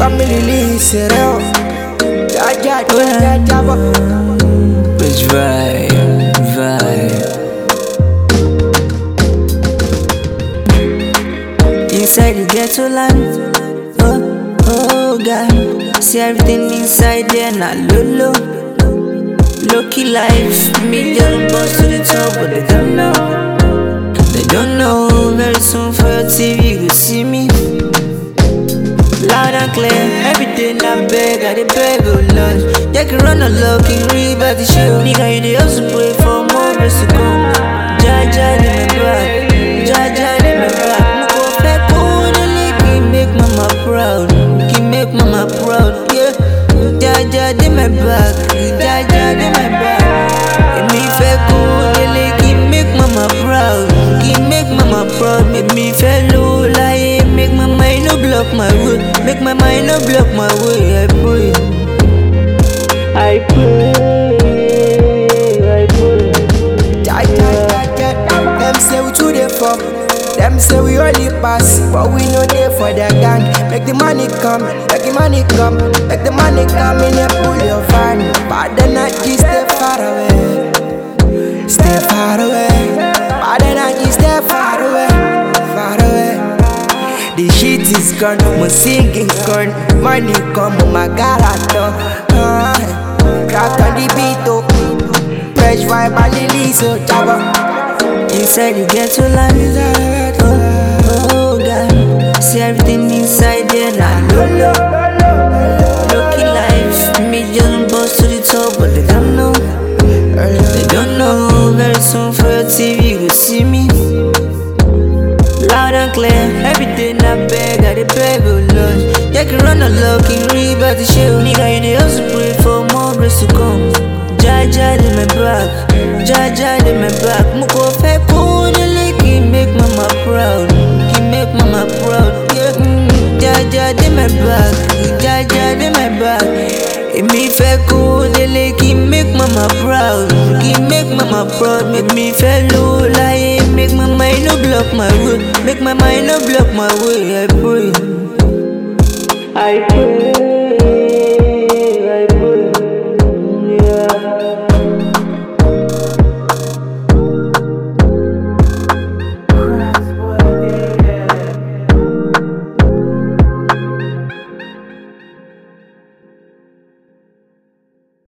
mi release rẹ o. Jaja jaja jabọ. Bitch vibe, vibe. Inside the ghetto land, oh, oh God. See everything inside there, not low, low. Low key life, million bust to the top, but they don't know. They don't know. Very soon for your TV, you go see me. Loud and clear, every day I beg, I dey beg, oh Lord. You can run a lock, can read back the show. Nigga, you dey also pray for more grace to come. Jaja, in my back, Jaja, in my back. Mo kò fẹ́ kó nílé kí n make mama proud, kí n make mama proud, yeah. Jaja, in my back, Jaja, in my back. Èmi fẹ́ kó nílé kí n make mama proud, kí n make mama proud. Make me fẹ́ lówó láyé, make my mind no block my way, make my mind no block my way. I pray. I pray, I pray. Jaja jaja. Them say we too dey fuck. Them say we only pass, but we no dey for their gang. Make the money come, make the money come, make the money come in and pull your van. Bad energy stay far away, stay far away. Bad energy stay far away, far away. The shit is gone, my singing gone. Money come, my garato. Uh, crack on the beat, oh. Fresh vibe, and release, oh, jabba. Inside you get to land. Oh, oh God. See everything inside there now. Low, low. Lucky life. Million bust to the top, but they don't know. They don't know. Very soon for your TV, you will see me. Loud and clear. Every day I beg, I dey beg, oh Lord. You can run a lock, can read back the show. Nigga, you dey also pray for more grace to come. Jaja, in my back. Jaja, in my back. Mo kò fẹ́ kó nílé kí n make mama proud. Kí n make mama proud. Yeah. Mm, Jaja, in my back. Jaja, in my back. Èmi fẹ́ kó nílé kí n make mama proud. Kí n make mama proud. Make me fẹ́ lówó láyé. Make my mind no block my way. Make my mind no block my way. I pray. I pray. I pray. Yeah.